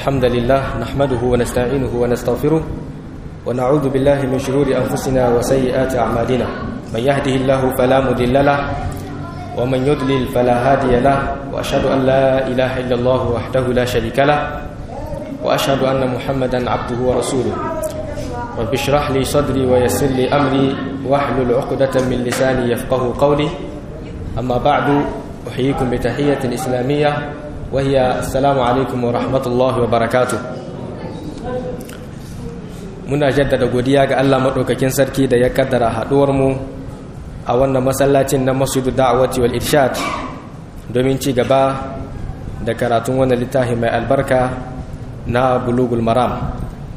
الحمد لله نحمده ونستعينه ونستغفره ونعوذ بالله من شرور أنفسنا وسيئات أعمالنا من يهده الله فلا مضل له ومن يضلل فلا هادي له وأشهد أن لا إله إلا الله وحده لا شريك له وأشهد أن محمدا عبده ورسوله رب اشرح لي صدري ويسر لي أمري واحلل عقدة من لساني يفقه قولي أما بعد أحييكم بتحية إسلامية وهي السلام عليكم ورحمة الله وبركاته muna jaddada godiya ga Allah maɗaukakin sarki da ya kaddara haɗuwarmu a wannan masallacin na masudu da'awati wal irshad domin ci gaba da karatun wannan littafi mai albarka na bulugul maram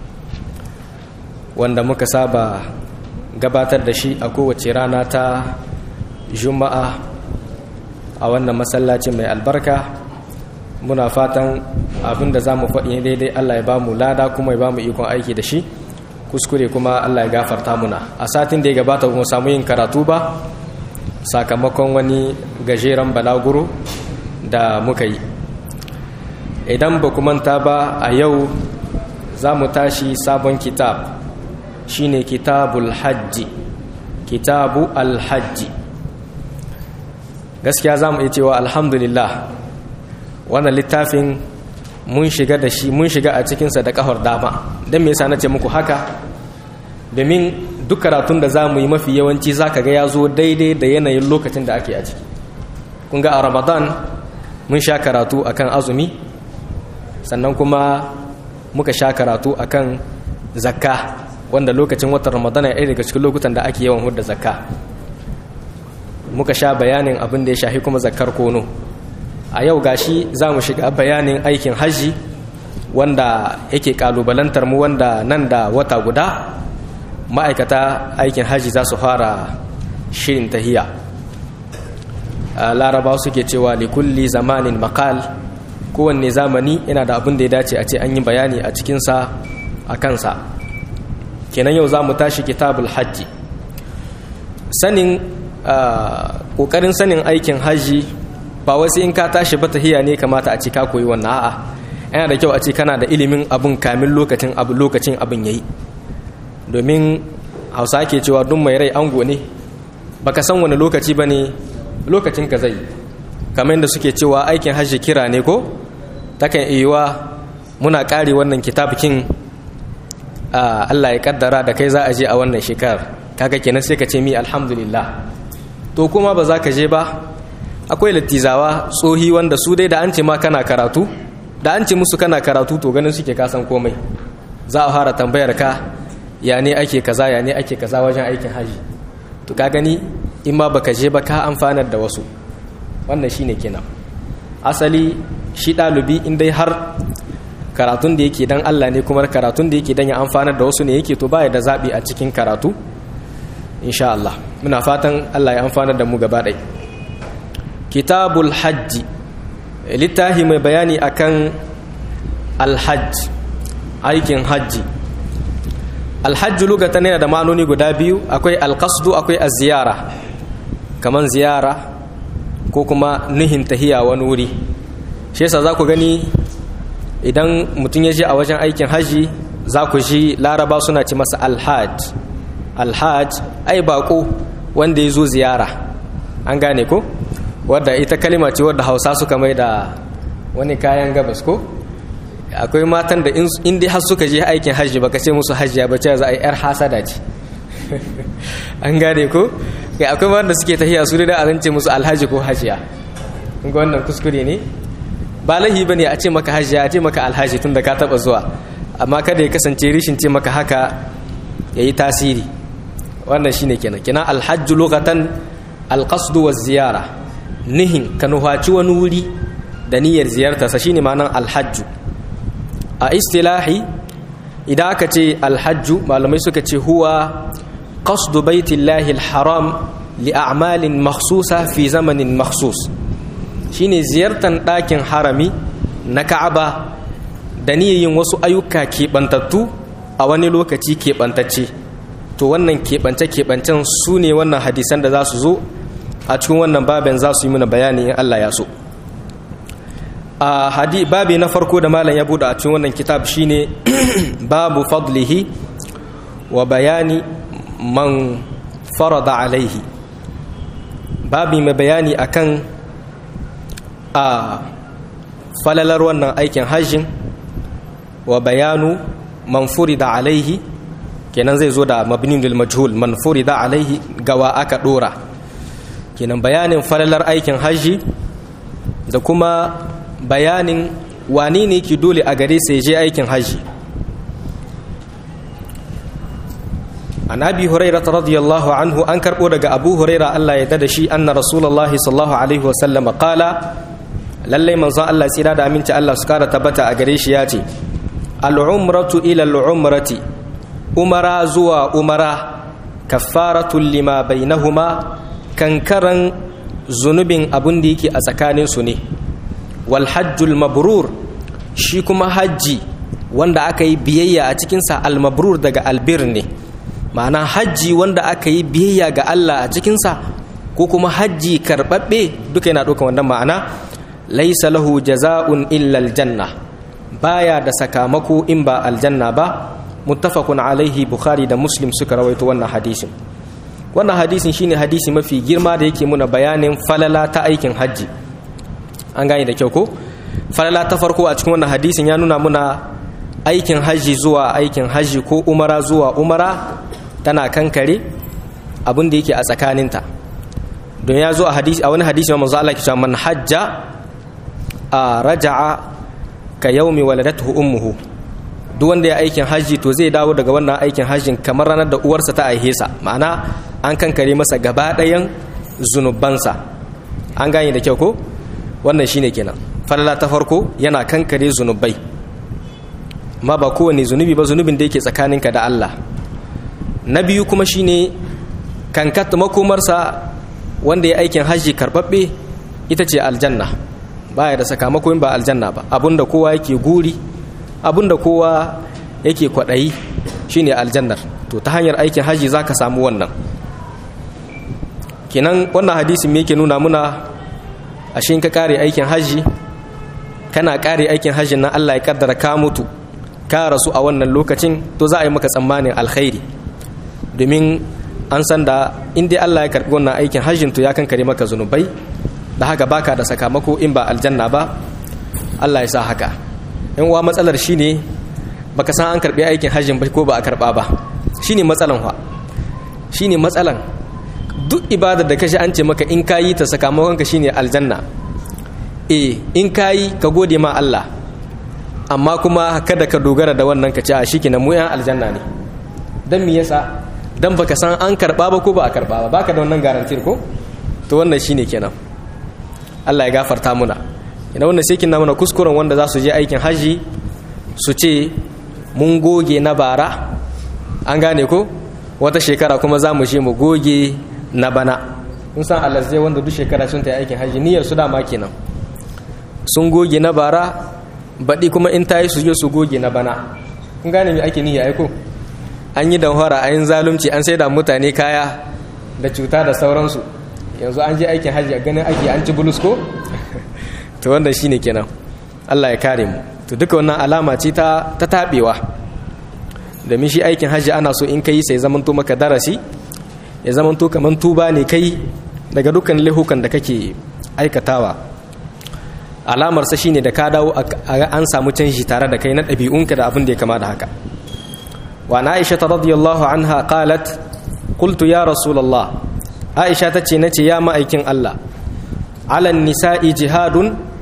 wanda muka saba gabatar da shi a kowace rana ta juma'a a wannan masallacin mai albarka muna fatan abin da za mu faɗi daidai Allah ya ba mu lada kuma ya ba mu ikon aiki da shi kuskure kuma Allah ya gafarta muna a satin da ya gabata mu samu yin karatu ba sakamakon wani gajeren balaguro da muka yi idan ba ku manta ba a yau za mu tashi sabon kitab shine kitabul hajji kitabu alhajji gaskiya za mu iya cewa alhamdulillah wannan littafin mun shiga da shi mun shiga a cikinsa da kahar dama don me yasa na ce muku haka domin duk karatun da za mu yi mafi yawanci za ka ga ya zo daidai da yanayin lokacin da ake a ciki kun ga a ramadan mun sha karatu akan azumi sannan kuma muka sha karatu akan zakka wanda lokacin watan ramadan ya daga cikin lokutan da ake yawan hudda zakka muka sha bayanin abin da ya shafi kuma zakkar kono a yau gashi za mu shiga bayanin aikin hajji wanda yake kalubalantar mu wanda nan da wata guda ma'aikata aikin hajji za su fara shirin tahiya laraba suke cewa likulli zamanin makal kowanne zamani yana da abin da ya dace a ce an yi bayani a cikinsa a kansa kenan yau za mu tashi kitabul hajji sanin ƙoƙarin sanin aikin hajji ba wasu in ka tashi ba tahiya ne kamata a ce ka koyi wannan a'a yana da kyau a ce kana da ilimin abun kamin lokacin abu lokacin abin yayi domin hausa ke cewa duk mai rai ango ne baka san wani lokaci bane lokacin ka zai kamar yadda suke cewa aikin hajji kira ne ko takan iya muna kare wannan kitabikin Allah ya kaddara da kai za a je a wannan shekarar kaga kenan sai ka ce mi alhamdulillah to kuma ba za ka je ba akwai lattizawa tsohi wanda su dai da an ce ma kana karatu da an ce musu kana karatu to ganin suke kasan komai za a fara tambayar ka ya ne ake kaza ya ne ake kaza wajen aikin haji to ka gani in ma baka je ba ka amfanar da wasu wannan shine kenan asali shi ɗalibi in dai har karatun da yake dan Allah ne kuma karatun da yake dan ya amfanar da wasu ne yake to baya da zaɓi a cikin karatu insha Allah muna fatan Allah ya amfanar da mu gaba ɗaya kitabul hajji littafi mai bayani akan alhajj aikin hajji alhajji lugatan yana da ma'anoni guda biyu akwai alqasdu akwai az-ziyara kaman ziyara ko kuma nuhin tahiya wani wuri shi yasa za ku gani idan mutum ya je a wajen aikin hajji za ku ji laraba suna ci masa alhaj alhaj ai bako wanda ya zo ziyara an gane ko wadda ita kalima ce wadda hausa suka mai da wani kayan gabas ko akwai matan da in dai har suka je aikin hajji baka ce musu hajjiya ba ce za a yi yar hasada ce an gane ko kai akwai wanda suke tahiya su da a ce musu alhaji ko hajiya kun ga wannan kuskure ne ba lahi bane a ce maka hajiya a ce maka alhaji tun da ka taba zuwa amma kada ya kasance rishin ce maka haka yayi tasiri wannan shine kenan kenan alhajju lokatan alqasdu wa ziyara nihin ka nuhaci wani wuri da niyyar ziyartarsa shine ma'anar alhajju a istilahi idan aka ce alhajju malamai suka ce huwa qasdu baitillahi alharam li a'malin makhsusa fi zamanin makhsus shine ziyartar ɗakin harami na ka'aba da niyyar wasu ayyuka keɓantattu a wani lokaci keɓantacce to wannan keɓance-keɓancen su ne wannan hadisan da za su zo a cikin wannan babin za su yi mana bayani in Allah ya so a hadi babi na farko da malam ya bude a cikin wannan kitab shine babu fadlihi wa bayani man farada alaihi babi mai bayani akan a falalar wannan aikin hajjin wa bayanu man furida alaihi kenan zai zo da mabnin lil majhul man furida alaihi gawa aka dora kenan bayanin falalar aikin hajji da kuma bayanin wani ne ki dole a gare sai je aikin hajji an abi hurairah radiyallahu anhu an karbo daga abu huraira Allah ya dada shi anna rasulullahi sallallahu alaihi wa sallam qala lalle manzon Allah tsira da aminci Allah su kara tabbata a gare shi ya ce al-umratu ila al-umrati umara zuwa umara kaffaratul lima bainahuma kankaran zunubin abun da yake a tsakanin su ne wal hajjul mabrur shi kuma hajji wanda aka yi biyayya a cikinsa al mabrur daga albir ne ma'ana hajji wanda aka yi biyayya ga Allah a cikinsa ko kuma hajji karɓaɓɓe duka yana ɗaukan wannan ma'ana laisa lahu jaza'un illa aljanna baya da sakamako in ba aljanna ba muttafaqun alaihi bukhari da muslim suka rawaito wannan hadisin wannan hadisin shine hadisi mafi girma da yake muna bayanin falala ta aikin hajji an gane da kyau ko falala ta farko a cikin wannan hadisin ya nuna muna aikin hajji zuwa aikin hajji ko umara zuwa umara tana kankare abin da yake a tsakaninta don ya zo a hadisi a wani hadisi manzo Allah ke cewa man hajja a raja'a ka yaumi waladatuhu ummuhu duk wanda ya aikin hajji to zai dawo daga wannan aikin hajjin kamar ranar da uwarsa ta aihe sa ma'ana an kankare masa gaba ɗayan zunubansa an gane da kyau ko wannan shine kenan falala ta farko yana kankare zunubai ma ba kowane zunubi ba zunubin da yake tsakaninka da Allah na biyu kuma shine kankat makomarsa wanda ya aikin hajji karbabbe ita ce aljanna baya da sakamako ba aljanna ba abinda kowa yake guri abinda kowa yake kwaɗayi shine aljannar to ta hanyar aikin hajji za ka samu wannan kenan wannan hadisin me yake nuna muna ashe ka kare aikin hajji kana kare aikin hajjin nan Allah ya kaddara ka mutu ka rasu a wannan lokacin to za a yi maka tsammanin alkhairi domin an san da in dai Allah ya karbi wannan aikin hajjin to ya kankare maka zunubai da haka baka da sakamako in ba aljanna ba Allah ya sa haka in wa matsalar shine baka san an karbi aikin hajjin ba ko ba a karba ba shine matsalan fa shine matsalan duk ibadar da kashi an ce maka in kayi ta sakamakon ka shine aljanna eh in kayi ka gode ma Allah amma kuma kada ka dogara da wannan ka ce a shikenan mu yan aljanna ne dan me yasa dan baka san an karba ba ko ba a karba ba baka da wannan garantir ko to wannan shine kenan Allah ya gafarta muna ina wannan sai kin mana kuskuren wanda za su je aikin haji su ce mun goge na bara an gane ko wata shekara kuma za mu je mu goge na bana kun san alazai wanda duk shekara sun ta aikin haji niyyar su dama kenan sun goge na bara baɗi kuma in ta yi su je su goge na bana kun gane me ake niyya aiko an yi damfara a yin zalunci an sai da mutane kaya da cuta da sauransu yanzu an je aikin hajji a ganin ake an ci bulus ko to wannan shine kenan Allah ya kare mu to duka wannan alama ce ta ta tabewa domin shi aikin hajji ana so in kai sai zaman to maka darasi ya zaman to kaman tuba ne kai daga dukkan lahukan da kake aikatawa alamar sa shine da ka dawo an samu canji tare da kai na ɗabi'unka da abin da ya kama da haka وعن عائشة رضي الله عنها قالت قلت يا رسول الله عائشة تتنتي يا مأيكين الله على النساء جهاد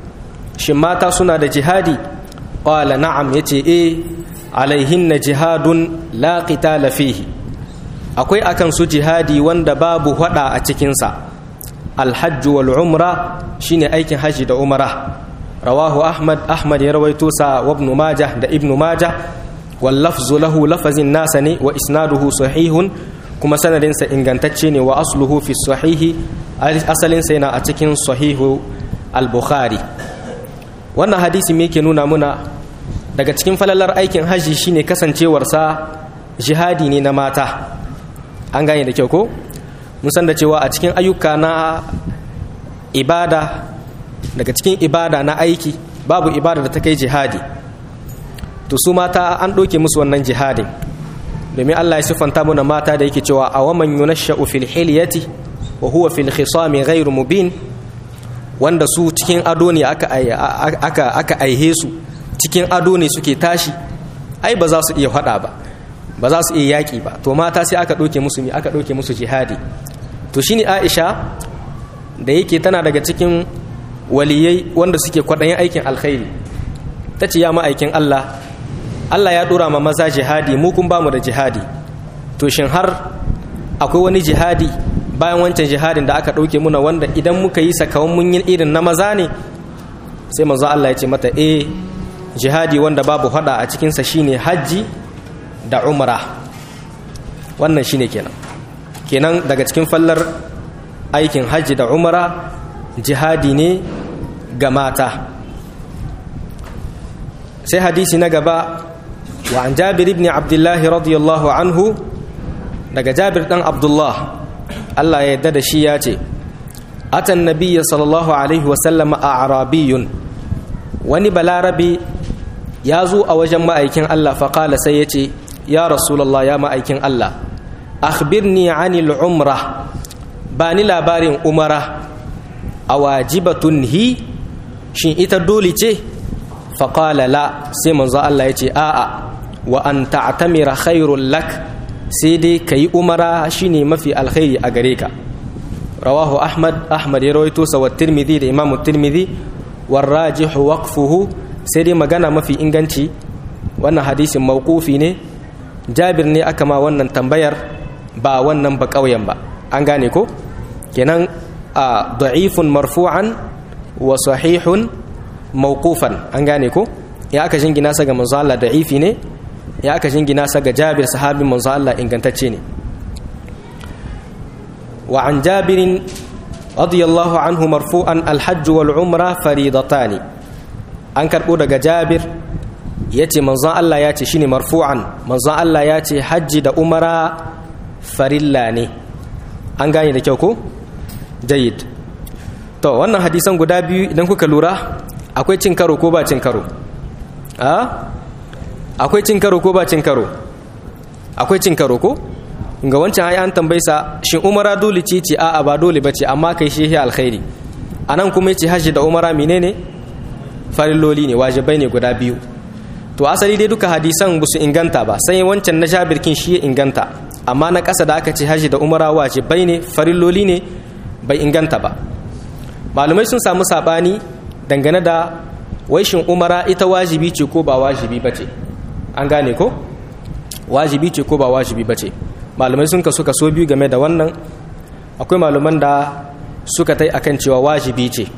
شماتا سنة جهادي قال نعم يتي إيه عليهن جهاد لا قتال فيه akwai akan su jihadi wanda babu hada a cikinsa alhajju wal umra shine aikin haji da umara rawahu ahmad ahmad ya rawaito sa wa ibn majah da ibn majah واللفظ له لفظ الناس ني واسناده صحيح كما سندين سا ingantacce ne wa asluhu fi sahih asalin sa yana a cikin sahihu al-bukhari wannan hadisi me yake nuna muna daga cikin falalar aikin haji shine kasancewar sa jihadi ne na mata an gane da kyau ko mun san da cewa a cikin ayyuka na ibada daga cikin ibada na aiki babu ibada da ta kai jihadi to su mata an ɗauke musu wannan jihadin domin Allah ya siffanta mana mata da yake cewa a waman yunashsha'u fil hilyati wa huwa fil khisami ghairu mubin wanda su cikin ado ne aka aka aka aihe su cikin ado ne suke tashi ai ba za su iya faɗa ba ba za su iya yaƙi ba to mata sai aka ɗauke musu mi aka ɗauke musu jihadi to shine Aisha da yake tana daga cikin waliyai wanda suke kwaɗayin aikin alkhairi ta ce ya ma'aikin Allah Allah ya ɗora ma maza jihadi mu kun bamu da jihadi to shin har akwai wani jihadi bayan wancan jihadin da aka ɗauke muna wanda idan muka yi sakawan mun yi irin na maza ne sai manzo Allah ya ce mata eh jihadi wanda babu hada a cikinsa shine hajji da umra wannan shine kenan kenan daga cikin fallar aikin hajji da umra jihadi ne ga mata sai hadisi na gaba wa an jabir ibn abdullahi radiyallahu anhu daga jabir dan abdullah Allah ya yarda da shi ya ce atan nabiyya sallallahu alaihi wasallam a arabiyun wani balarabi ya zo a wajen ma'aikin Allah faƙala sai ya ce ya rasulallah ya ma'aikin Allah akhbirni anil umra ba ni labarin umara a wajibatun hi shin ita dole ce faƙala la sai manzo Allah ya ce a'a wa an ta'tamira khairul lak sai dai kayi umara shine mafi alkhairi a gare ka rawahu ahmad ahmad ya rawaito sa wa tirmidhi da imamu tirmidhi warrajihu waqfuhu sai dai magana mafi inganci wannan hadisin mawqufi ne jabir ne aka ma wannan tambayar ba wannan ba ƙauyen ba an gane ko kenan a da'ifun marfu'an wa sahihun mawqufan an gane ko ya aka jingina sa ga manzo Allah da'ifi ne ya aka jingina sa ga Jabir sahabin manzo Allah ingantacce ne wa an Jabirin radiyallahu anhu marfu'an al-hajj wal umra faridatani an karbo daga Jabir yace manzon Allah ya ce shine marfu'an manzon Allah ya ce hajji da umara farilla ne an gane da kyau ko jayyid to wannan hadisan guda biyu idan kuka lura akwai cin karo ko ba cin karo a akwai cin karo ko ba cin karo akwai cin karo ko ga wancan ai an tambaye sa shin umara dole ce ce a'a ba dole bace amma kai shi alkhairi anan kuma yace hajji da umara menene farilloli ne wajibai ne guda biyu to asali dai duka hadisan ba su inganta ba sai wancan na jabirkin shi ya inganta amma na ƙasa da aka ce hajji da umara wajibai ne farilloli ne bai inganta ba malumai sun samu sabani dangane da waishin umara ita wajibi ce ko ba wajibi bace an gane ko wajibi ce ko ba wajibi bace malumai sun kasu kaso biyu game da wannan akwai maluman da suka tai akan cewa wajibi ce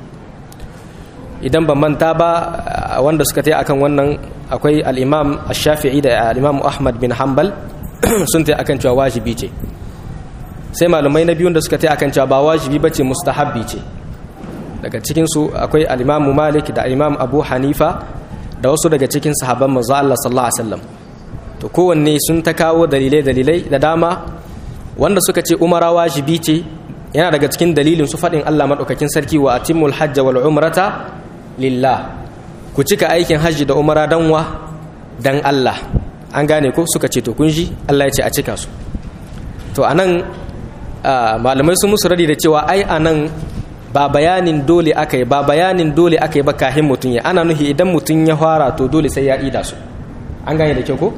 idan ban manta ba wanda suka tai akan wannan akwai al-imam ash-shafi'i da al-imam ahmad bin hanbal sun tai akan cewa wajibi ce sai malumai na biyun da suka tai akan cewa ba wajibi bace mustahabbi ce daga cikin su akwai al-imam malik da imam abu hanifa da wasu daga cikin sahabban manzo Allah sallallahu alaihi wasallam to kowanne sun ta kawo dalilai dalilai da dama wanda suka ce umara wajibi ce yana daga cikin dalilin su faɗin Allah maɗaukakin sarki wa atimul hajja wal umrata lillah ku cika aikin hajji da umara dan wa dan Allah an gane ko suka ce to kun ji Allah ya ce a cika su to anan malamai sun musu radi da cewa ai anan ba bayanin dole aka yi ba bayanin dole aka yi ba kahin mutum ya ana nuhi idan mutum ya fara to dole sai ya ida su an gane da kyau ko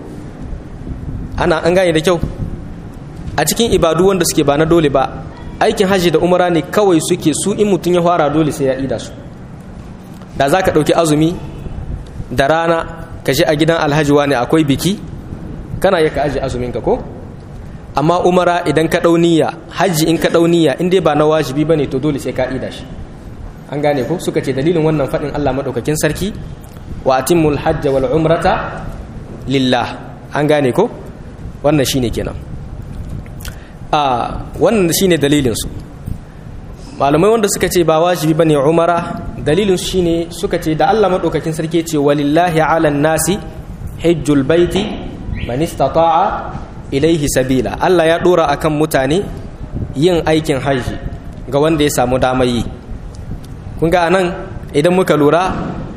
ana an gane da kyau a cikin ibadu wanda suke ba na dole ba aikin hajji da umara ne kawai suke su in mutum ya fara dole sai ya ida su da za ka ɗauki azumi da rana ka je a gidan alhaji wani akwai biki kana yi ka aji azuminka ko amma umara idan ka ɗau niyya hajji in ka ɗau niyya in dai ba na wajibi ba ne to dole sai ka ida shi an gane ko suka ce dalilin wannan faɗin allah maɗaukakin sarki wa atimmul hajja wal umrata lillah an gane ko wannan shine kenan a wannan shine dalilin su malamai wanda suka ce ba wajibi bane umara dalilin su shine suka ce da Allah madaukakin sarki ce walillahi ala nasi hajjul baiti man istata'a ilaihi sabila Allah ya dora akan mutane yin aikin haji ga wanda ya samu damar yi kun ga anan idan muka lura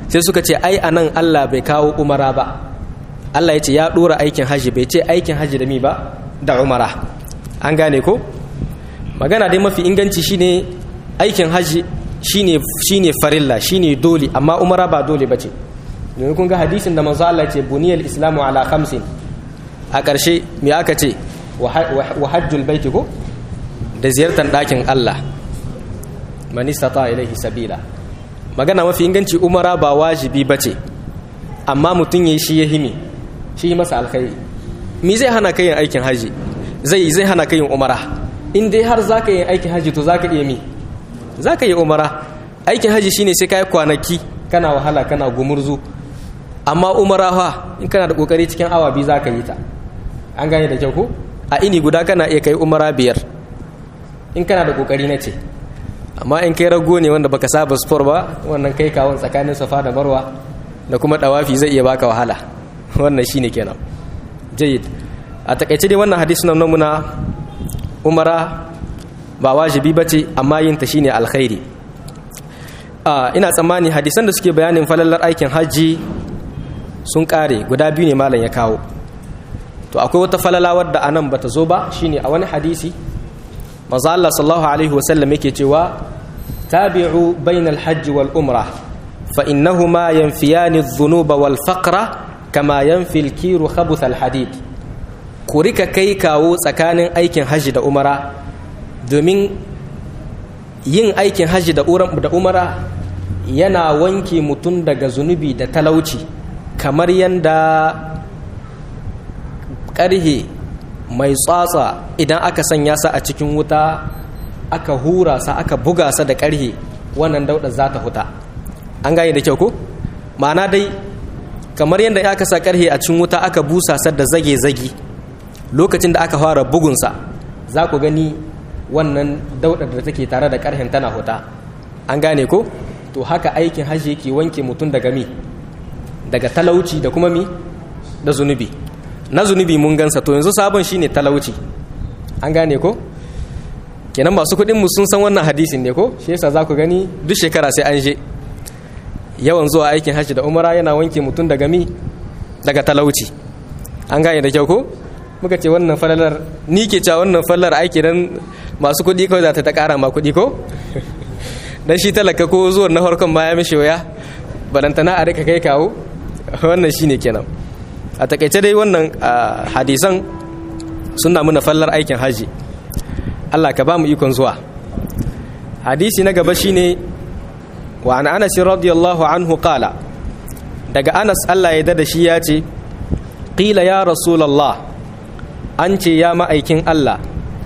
sai suka ce ai anan Allah bai kawo umara ba Allah ya ce ya dora aikin haji bai ce aikin haji da mi ba da umara an gane ko magana dai mafi inganci shine aikin haji shine shine farilla shine dole amma umara ba dole bace domin kun ga hadisin da manzo Allah ce buniyal islamu ala khamsin a ƙarshe me aka ce wa hajjul baiti ko da ziyartar ɗakin Allah man istata ilaihi sabila magana mafi inganci umara ba wajibi bace amma mutum yayi shi ya himi shi yi masa alkhairi me zai hana kai yin aikin haji zai zai hana kai yin umara in dai har zaka yi aikin haji to zaka iya mi zaka yi umara aikin haji shine sai kai kwanaki kana wahala kana gumurzu amma umara fa in kana da kokari cikin awa biyu zaka yi ta an gane da kyau ko a ini guda kana iya kai umara biyar in kana da kokari na ce amma in kai rago ne wanda baka saba sport ba wannan kai kawon tsakanin safa da marwa da kuma dawafi zai iya baka wahala wannan shine kenan jayyid a takaice dai wannan hadisi nan muna umara ba wajibi bace amma yin ta shine alkhairi ina tsammani hadisan da suke bayanin falallar aikin hajji sun kare guda biyu ne malam ya kawo to akwai wata falala wadda anan bata zo ba shine a wani hadisi manzo Allah sallallahu alaihi wasallam yake cewa tabi'u bainal hajji wal umra fa innahuma yanfiyani adh-dhunuba wal faqra kama yanfi al-kiru khabuth al-hadid ku rika kai kawo tsakanin aikin hajji da umara domin yin aikin hajji da umara yana wanke mutum daga zunubi da talauci kamar yanda ƙarhe mai tsatsa idan aka sanya sa a cikin wuta aka hura sa aka buga sa da ƙarhe wannan daudar za ta huta an gane da kyau ko ma'ana dai kamar yadda aka sa ƙarhe a cikin wuta aka busa sa da zage-zage lokacin da aka fara bugunsa za ku gani wannan daudar da take tare da ƙarhen tana huta an gane ko to haka aikin hajji yake wanke mutum daga mi daga talauci da kuma mi da zunubi na zunubi mun gansa to yanzu sabon shine talauci an gane ko kenan masu kuɗin mu sun san wannan hadisin ne ko shi yasa za ku gani duk shekara sai an je yawan zuwa aikin hajji da umara yana wanke mutum daga mi daga talauci an gane da kyau ko muka ce wannan falalar ni ke cewa wannan falalar aiki dan masu kuɗi kawai za ta ta ƙara ma kuɗi ko dan shi talaka ko zuwan na harkon ma ya mishi waya balantana a rika kai kawo wannan shine kenan a takaice dai wannan hadisan suna muna fallar aikin haji Allah ka ba mu ikon zuwa hadisi na gaba shine wa an anas radiyallahu anhu qala daga anas Allah ya dada shi ya ce qila ya rasulullah an ce ya ma'aikin Allah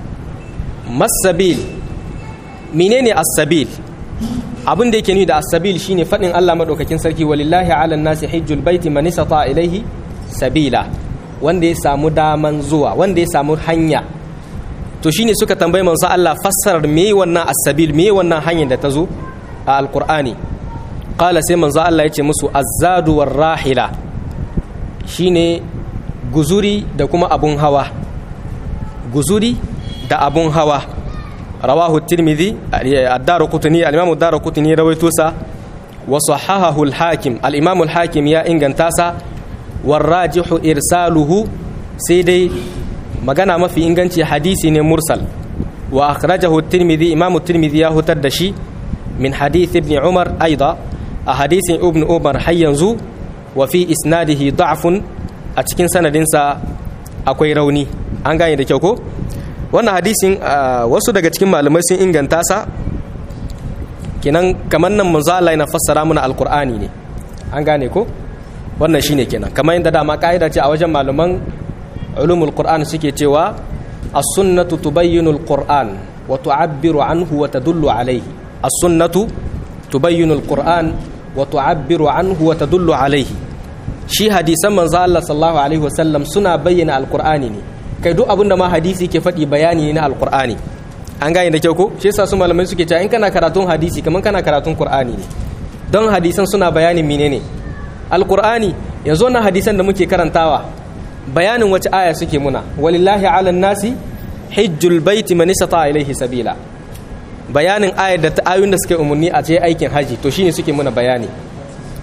masabil menene as-sabil abin da yake ni da as-sabil shine fadin Allah madaukakin sarki walillahi ala nasi hajjul baiti man istata ilaihi sabila wanda ya samu daman zuwa wanda ya samu hanya to shine suka tambayi manzo Allah fassarar me wannan as-sabil me wannan hanyar da ta zo a alqur'ani qala sai manzo Allah ya ce musu azzadu war rahila shine guzuri da kuma abun hawa guzuri da abun hawa rawahu tirmidhi ad-darqutni al-imam ad-darqutni rawaito sa wa sahahahu al-hakim al-imam al-hakim ya inganta sa warrajihu irsaluhu sai dai magana mafi inganci hadisi ne mursal wa akhrajahu tirmidhi imam tirmidhi ya hutar da shi min hadith ibn umar aida a hadisin ibn umar har yanzu wa fi isnadihi da'fun a cikin sanadinsa akwai rauni an gane da kyau ko wannan hadisin wasu daga cikin malamai sun inganta sa kenan kamar nan manzo Allah yana fassara mana alqur'ani ne an gane ko wannan shine kenan kamar yadda dama ka'ida ce a wajen malaman ulumul qur'an suke cewa as-sunnatu tubayyinu al-qur'an wa tu'abbiru anhu wa tadullu alayhi as-sunnatu tubayyinu al-qur'an wa tu'abbiru anhu wa tadullu alayhi shi hadisan manzo Allah sallallahu alaihi wasallam suna bayyana al-qur'ani ne kai duk abinda ma hadisi ke faɗi bayani ne na al-qur'ani an gane da kyau ko shi yasa su malamai suke cewa in kana karatun hadisi kaman kana karatun qur'ani ne don hadisan suna bayanin menene alkur'ani yanzu wannan hadisan da muke karantawa bayanin wace aya suke muna walillahi ala nasi hijjul baiti man istata ilaihi sabila bayanin ayar da ta ayoyin da suke umarni a ce aikin haji to shine suke muna bayani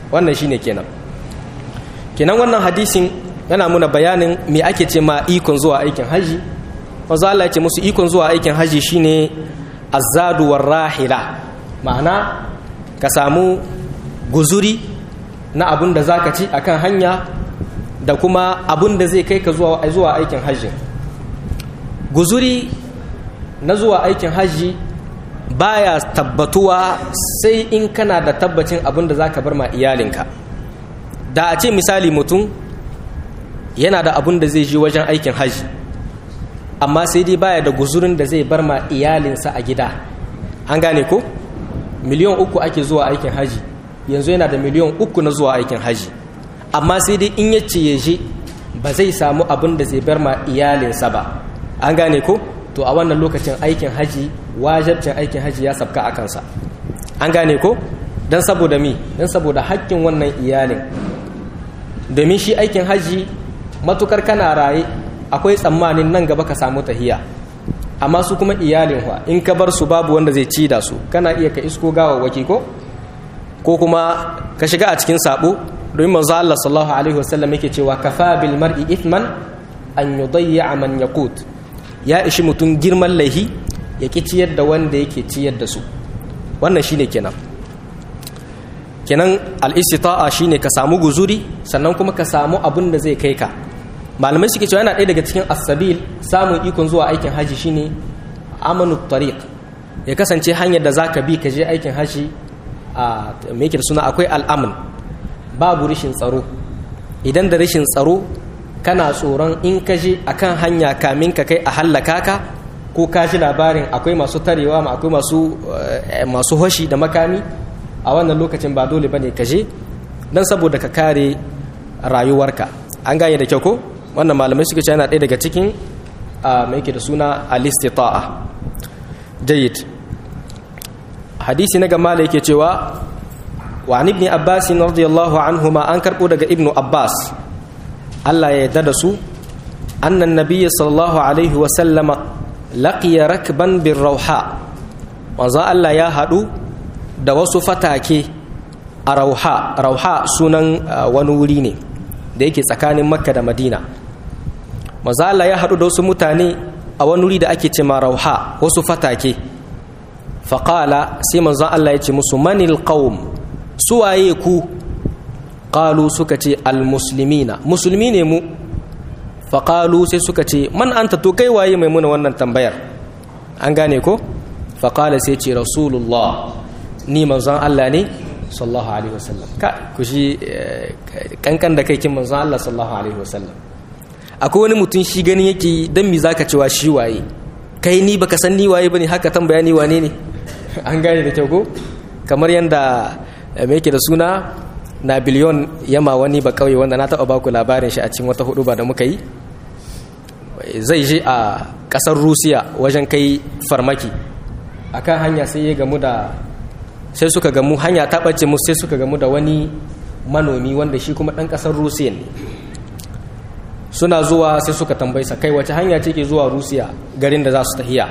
wannan shine kenan kenan wannan hadisin yana muna bayanin me ake ce ma ikon zuwa aikin haji wanzu Allah ya ce musu ikon zuwa aikin haji shine azadu war rahila ma'ana ka samu guzuri na abun da zaka ci akan hanya da kuma abun da zai kai ka zuwa zuwa aikin haji guzuri na zuwa aikin haji baya tabbatuwa sai in kana da tabbacin abun da zaka bar ma iyalinka da a ce misali mutum yana da abun da zai ji wajen aikin haji amma sai dai baya da guzurin da zai bar ma iyalinsa a gida an gane ko miliyan uku ake zuwa aikin haji yanzu yana da miliyan uku na zuwa aikin haji amma sai dai in yace ya je ba zai samu abin da zai bar ma iyalinsa ba an gane ko to a wannan lokacin aikin haji wajabcin aikin haji ya sabka a kansa an gane ko don saboda mi don saboda haƙƙin wannan iyalin domin shi aikin haji matukar kana raye akwai tsammanin nan gaba ka samu tahiya amma su kuma iyalin wa in ka bar su babu wanda zai ci da su kana iya ka isko gawawwaki ko ko kuma ka shiga a cikin sabo domin manzo Allah sallallahu alaihi wasallam yake cewa kafa bil mar'i ithman an yudayya man yaqut ya ishi mutum girman laihi ya ki ciyar da wanda yake ciyar da su wannan shine kenan kenan al-istita'a shine ka samu guzuri sannan kuma ka samu abin da zai kai ka malamai suke cewa yana ɗaya daga cikin asabil samun ikon zuwa aikin haji shine amanu tariq ya kasance hanyar da zaka bi ka je aikin haji a me yake da suna akwai al'amun babu rishin tsaro idan da rishin tsaro kana tsoron in ka je akan hanya kamin ka kai a hallaka ka ko ka ji labarin akwai masu tarewa ma akwai masu masu hoshi da makami a wannan lokacin ba dole bane ka je dan saboda ka kare rayuwarka an gane da kyau ko wannan malamai suka ce yana ɗaya daga cikin mai yake da suna alistita'a jayyid hadisi na gama yake cewa wa an ibni abbas radiyallahu anhu ma an karɓo daga ibnu abbas Allah ya yarda da su annan nabiyyi sallallahu alaihi wa sallama laqiya rakban bir rauha wanzu Allah ya haɗu da wasu fatake a rauha rauha sunan wani wuri ne da yake tsakanin makka da madina maza Allah ya haɗu da wasu mutane a wani wuri da ake ce ma rauha wasu fatake faƙala sai manzon Allah ya ce musu manil qaum suwaye ku ƙalu suka ce almuslimina musulmi ne mu faƙalu sai suka ce man anta to kai waye mai muna wannan tambayar an gane ko faƙala sai ce rasulullah ni manzon Allah ne sallallahu alaihi wasallam ka ku shi kankan da kai kin manzon Allah sallallahu alaihi wasallam akwai wani mutum shi ganin yake dan mi zaka cewa shi waye kai ni baka san ni waye bane haka tambaya ni wane ne an gane da kyau ko kamar yanda me yake da suna na biliyon yama wani ba kauye wanda na taba baku labarin shi a cikin wata hudu ba da muka yi zai je a kasar Rusiya wajen kai farmaki akan hanya sai ya gamu da sai suka gamu hanya ta ɓace musu sai suka gamu da wani manomi wanda shi kuma ɗan ƙasar rusiya ne suna zuwa sai suka tambayi sa kai wace hanya ce ke zuwa rusiya garin da za su tahiya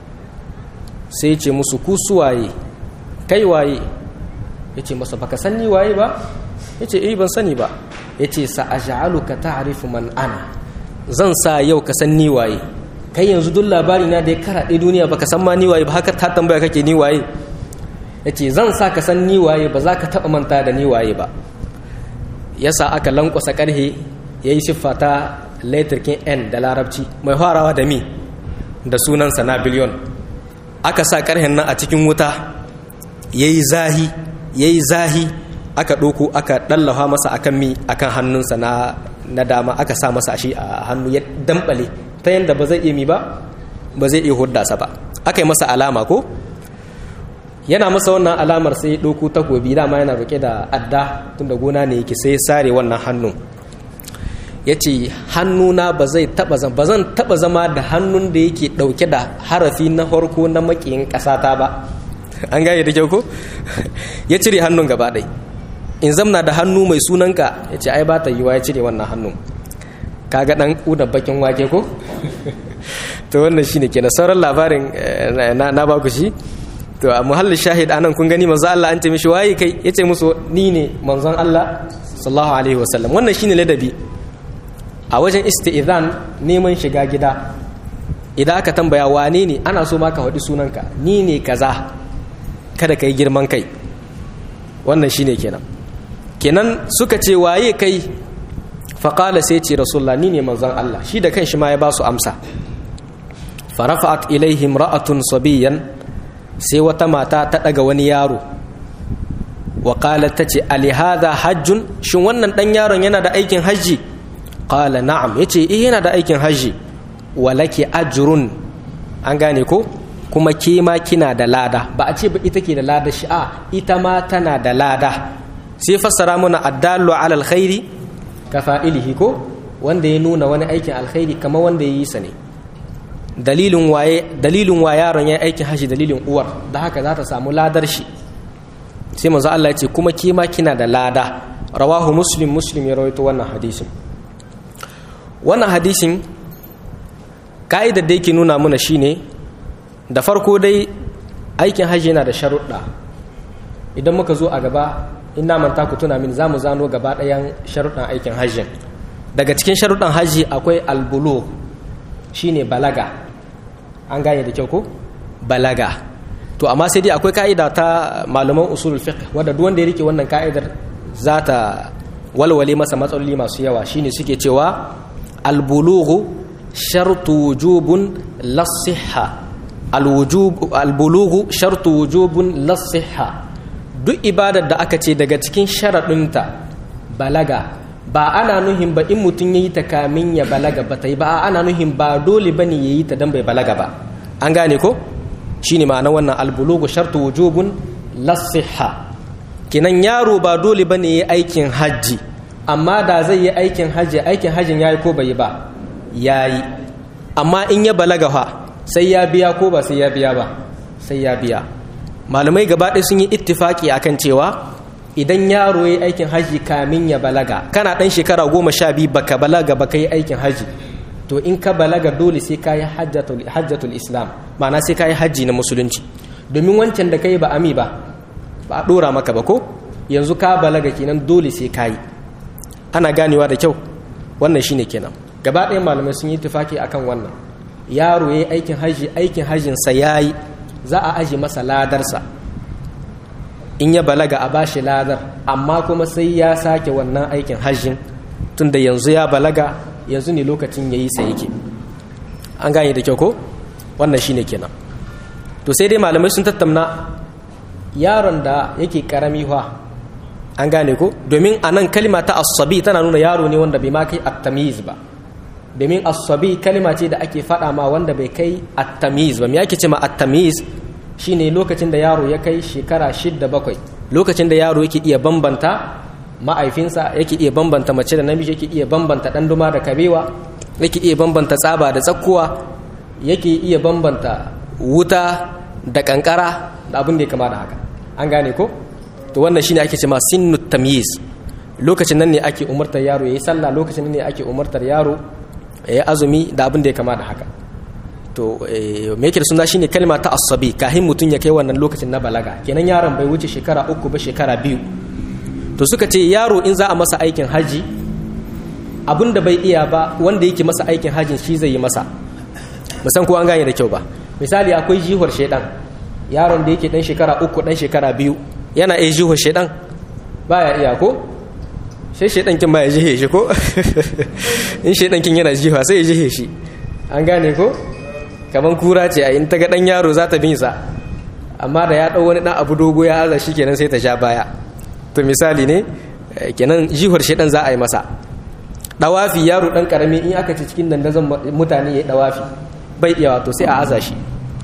sai ce musu ku suwaye kai waye ya ce masa baka sani waye ba ya ce eh ban sani ba ya ce sa'aja'aluka ta'rifu man ana zan sa yau ka san ni waye kai yanzu duk labari na da ya karaɗe duniya baka san ma ni waye ba haka ta tambaya kake ni waye ya ce zan sa ka san ni waye ba za ka taɓa manta da ni waye ba yasa aka lankwasa ƙarhe ya yi siffa ta laitarkin n da larabci mai farawa da mi da sunansa na biliyon aka sa ƙarhen nan a cikin wuta ya yi zahi ya yi zahi aka ɗoko aka ɗallafa masa akan mi akan hannunsa na, na dama aka sa masa shi a hannu ya damɓale ta yadda ba zai iya mi ba ba zai iya huddasa ba aka yi masa alama ko yana masa wannan alamar sai ya ɗauko takobi dama yana roƙe da adda tun da gona ne yake sai ya sare wannan hannun ya ce hannuna ba zai taɓa zama ba zan taɓa zama da hannun da yake ɗauke da harafi na farko na maƙiyin ƙasata ba an gane da kyau ko ya cire hannun gaba ɗai in zamna da hannu mai sunanka ya ce ai ba ta yiwa ya cire wannan hannun kaga ɗan ƙuda bakin wake ko to wannan shine kenan sauran labarin na ba ku shi to a muhallin shahid anan kun gani manzo Allah an ce mishi waye kai yace musu ni ne manzon Allah sallallahu alaihi wasallam wannan shine ladabi a wajen isti'zan neman shiga gida idan aka tambaya wane ne ana so ma ka faɗi sunanka ni ne kaza kada ka yi girman kai wannan shine kenan kenan suka ce waye kai faƙala sai ce rasulullah ni ne manzon Allah shi da kanshi ma ya ba su amsa farafa'at ilaihim ra'atun sabiyan sai wata mata ta ɗaga wani yaro wa ta ce alihada hajjun shin wannan ɗan yaron yana da aikin hajji qala na'am yace eh yana da aikin hajji walaki ajrun an gane ko kuma ke ma kina da lada ba a ce ba ita ke da lada shi a ita ma tana da lada sai fassara mana addallu ala alkhairi ka fa'ilihi ko wanda ya nuna wani aikin alkhairi kamar wanda ya yi sa ne dalilin waye dalilin wa yaron ya aikin haji dalilin uwar da haka za ta samu ladar shi sai manzo Allah ya ce kuma ke ma kina da lada rawahu muslim muslim ya rawaito wannan hadisin wannan hadisin ka'idar da yake nuna mana shine da farko dai aikin hajji yana da sharuɗa idan muka zo a gaba in na manta ku tuna min za mu zano gaba ɗayan sharuɗan aikin hajjin daga cikin sharuɗan hajji akwai albulu shine balaga an gane da kyau ko balaga to amma sai dai akwai ka'ida ta malaman usulul fiqh wanda duk wanda ya rike wannan ka'idar za ta walwale masa matsaloli masu yawa shine suke cewa albulughu shartu wujubun lasihha albulughu shartu wujubun lasihha duk ibadar da aka ce daga cikin sharaɗinta balaga ba ana nuhin ba in mutum ya yi ta kamin ya balaga ba ta yi ba ana nuhin ba dole ba ne ya yi ta don bai balaga ba an gane ko shi ne ma'ana wannan albulugu shartu wujubun lasihha kinan yaro ba dole ba ne ya yi aikin hajji amma da zai yi aikin hajji aikin hajjin ya yi ko bai yi ba ya yi amma in ya balaga fa sai ya biya ko ba sai ya biya ba sai ya biya malamai gaba ɗaya sun yi ittifaki akan cewa idan yaro ya yi aikin haji kamin ya balaga kana ɗan shekara goma sha biyu baka balaga baka yi aikin haji to in ka balaga dole sai ka yi hajjatul islam ma'ana sai ka yi hajji na musulunci domin wancan da ka yi ba ami ba ba a ɗora maka ba ko yanzu ka balaga kenan dole sai ka yi ana ganewa da kyau wannan shine kenan gaba ɗaya malamai sun yi tufaki akan wannan yaro ya yi aikin haji aikin hajjinsa ya yi za a aji masa ladarsa in ya balaga a bashi ladar amma kuma sai ya sake wannan aikin hajjin tunda yanzu ya balaga yanzu ne lokacin ya yi sa yake an gane da kyau ko wannan shine kenan to sai dai malamai sun tattauna yaron da yake karami fa an gane ko domin a nan kalima ta asabi tana nuna yaro ne wanda bai ma kai attamiz ba domin asabi kalima ce da ake faɗa ma wanda bai kai attamiz ba me ake ce ma attamiz shine lokacin da yaro ya kai shekara shidda bakwai lokacin da yaro yake iya bambanta ma'aifinsa yake iya bambanta mace da namiji yake iya bambanta ɗan duma da kabewa yake iya bambanta tsaba da tsakkuwa yake iya bambanta wuta da kankara da abin da ya kama da haka an gane ko to wannan shine ake ce ma sinnu tamyiz lokacin nan ne ake umartar yaro yayi sallah lokacin nan ne ake umartar yaro yayi azumi da abin da ya kama da haka to me yake da suna shine kalma ta asabi kahin mutum ya kai wannan lokacin na balaga kenan yaron bai wuce shekara uku ba shekara biyu to suka ce yaro in za a masa aikin haji abin da bai iya ba wanda yake masa aikin hajin shi zai yi masa musan ko an gane da kyau ba misali akwai jihar shaidan yaron da yake dan shekara uku dan shekara biyu yana iya jihar shaidan baya iya ko sai shaidan kin baya jihe shi ko in shaidan kin yana jiha sai ya jihe shi an gane ko kaman kura ce a in ta ga dan yaro za ta bin sa amma da ya dau wani dan abu dogo ya aza shi kenan sai ta sha baya to misali ne kenan jihar shaidan za a yi masa dawafi yaro dan karami in aka ci cikin dandazon mutane ya dawafi bai iya wato sai a aza shi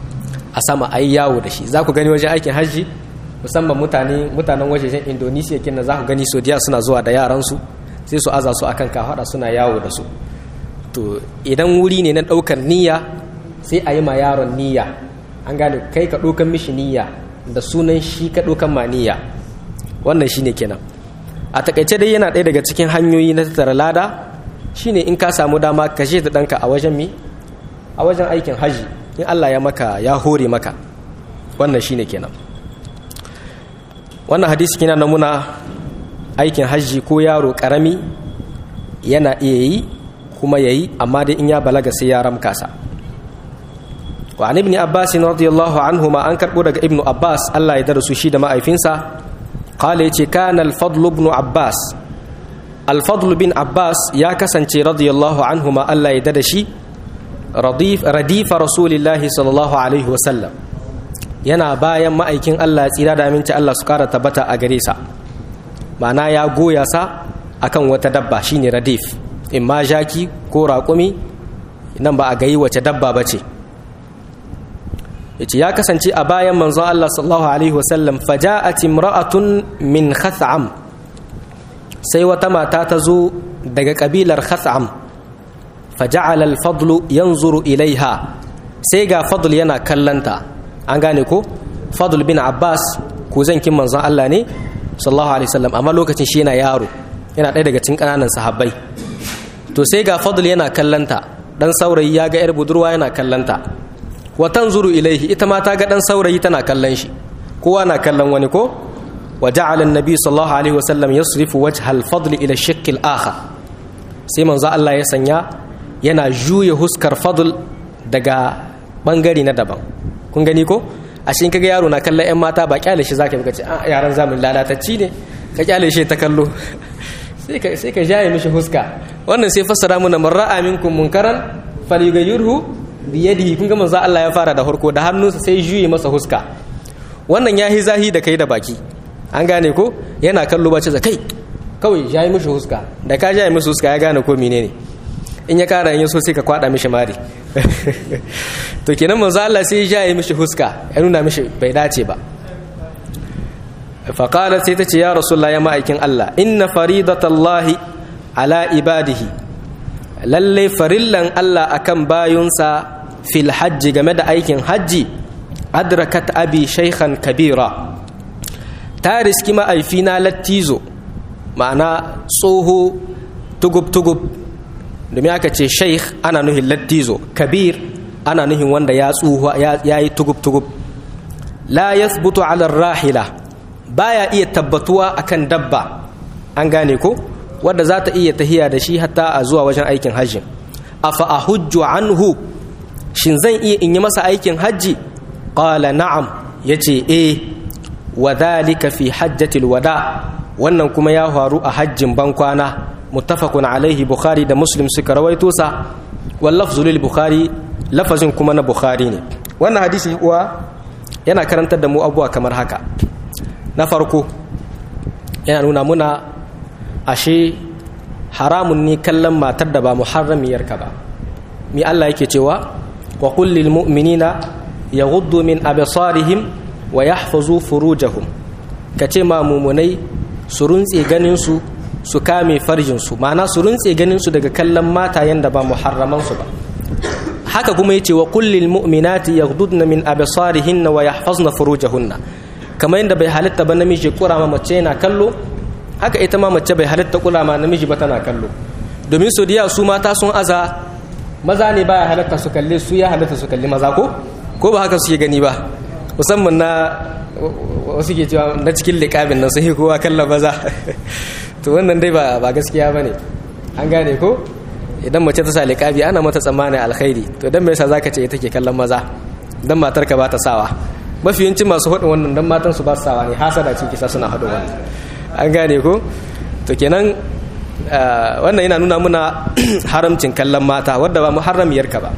a sama a yi yawo da shi za ku gani wajen aikin hajji musamman mutane mutanen wajejen indonesia kenan za ku gani sodiya suna zuwa da yaransu sai su aza su akan kafaɗa suna yawo da su to idan wuri ne na ɗaukar niyya sai a yi ma yaron niyya an gane kai ka ɗaukan mishi niyya da sunan shi ka ɗaukan ma niyya wannan shine kenan a takaice dai yana ɗaya daga cikin hanyoyi na tattara lada shine in ka samu dama ka je da ɗanka a wajen mi a wajen aikin haji in Allah ya maka ya hore maka wannan shine kenan wannan hadisi kina namuna aikin hajji ko yaro karami yana iya yi kuma yayi amma dai in ya balaga sai ya ramka sa wa an ibn abbas radiyallahu anhuma an karbo daga ibnu abbas Allah ya darasu shi da ma'aifinsa qala yace kana al-fadl ibn abbas al-fadl bin abbas ya kasance radiyallahu anhuma Allah ya dada shi radif radifa rasulillahi sallallahu alaihi wasallam yana bayan ma'aikin Allah tsira da aminci Allah su kara tabbata a gare sa ma'ana ya goya sa akan wata dabba shine radif in ma jaki ko raƙumi nan ba a gayi wace dabba ba ce yace ya kasance a bayan manzon Allah sallallahu alaihi wasallam faja'at imra'atun min khath'am sai wata mata ta zo daga kabilar khath'am faja'ala al-fadlu yanzuru ilaiha sai ga fadl yana kallanta an gane ko fadl bin abbas ko zankin manzon Allah ne sallallahu alaihi wasallam amma lokacin shi yana yaro yana ɗaya daga cikin ƙananan sahabbai to sai ga fadl yana kallanta dan saurayi ya ga yar budurwa yana kallanta wa tanzuru ilaihi ita ma ta ga dan saurayi tana kallon shi kowa na kallon wani ko wa ja'ala an-nabi sallallahu alaihi wasallam yasrifu wajha al-fadl ila ash-shakk al-akhar sai manzo Allah ya sanya yana juya huskar fadl daga bangare na daban kun gani ko a shi kaga yaro na kallon yan mata ba kyale shi zaka ga ce a yaran zamun lalatacci ne ka kyale shi ta kallo sai ka sai ka jaye mishi huska wannan sai fassara mana man ra'a minkum munkaran falyughayyirhu bi yadihi kun ga manzo Allah ya fara da harko da hannunsa sai juye masa huska wannan yahi zahi da kai da baki an gane ko yana kallo bace da kai kawai jaye mishi huska da ka jaye mishi huska ya gane ko menene in ya kara yin so sai ka kwada mishi mari to kenan manzo Allah sai ya jaye mishi huska ya nuna mishi bai dace ba faqala sai ta ce ya rasulullah ya ma'aikin Allah inna faridatallahi ala ibadihi lalle farillan Allah akan bayunsa fil hajji game da aikin hajji adrakat abi shaykhan kabira ta riski ma'aifina lattizo ma'ana tsoho tugub-tugub domin aka ce sheikh ana nuhin lattizo kabir ana nuhin wanda ya tsuhu ya yi tugub-tugub la yathbutu ala rahila baya iya tabbatuwa akan dabba an gane ko wadda za ta iya tahiya da shi hatta a zuwa wajen aikin hajji afa ahujju anhu shin zan iya in yi masa aikin hajji qala na'am yace eh wa dhalika fi hajjatil wada wannan kuma ya faru a hajjin bankwana muttafaqun alaihi bukhari da muslim suka rawaito sa wal lafzu lil bukhari lafazin kuma na bukhari ne wannan hadisi uwa yana karantar da mu abubuwa kamar haka na farko yana nuna muna ashe haramun ne kallon matar da ba muharramiyarka ba mi Allah yake cewa wa qul lil mu'minina yaghuddu min absarihim wa yahfazu furujahum kace ma mumunai su runtse ganin su su kame farjin su ma'ana su runtse ganin su daga kallon matayen da ba muharraman su ba haka kuma yace wa qul lil mu'minati yaghuddna min absarihinna wa yahfazna furujahunna kamar yadda bai halitta ba namiji kura ma mace yana kallo haka ita ma mace bai halitta kula ma namiji ba tana kallo domin su diya su mata sun aza maza ne baya halatta su kalle su ya halatta su kalli maza ko ko ba haka suke gani ba musamman na wasu ke cewa na cikin liƙabin nan sun kowa kallon maza to wannan dai ba ba gaskiya ba ne an gane ko idan mace ta sa liƙabi ana mata tsammanin alkhairi to dan me yasa zaka ce ita ke kallon maza dan matarka ba ta sawa mafi yancin masu haɗin wannan dan matan su ba su sawa ne hasada ce kisa suna haɗin wannan an gane ko to kenan wannan yana nuna muna haramcin kallon mata wadda ba muharramiyarka ba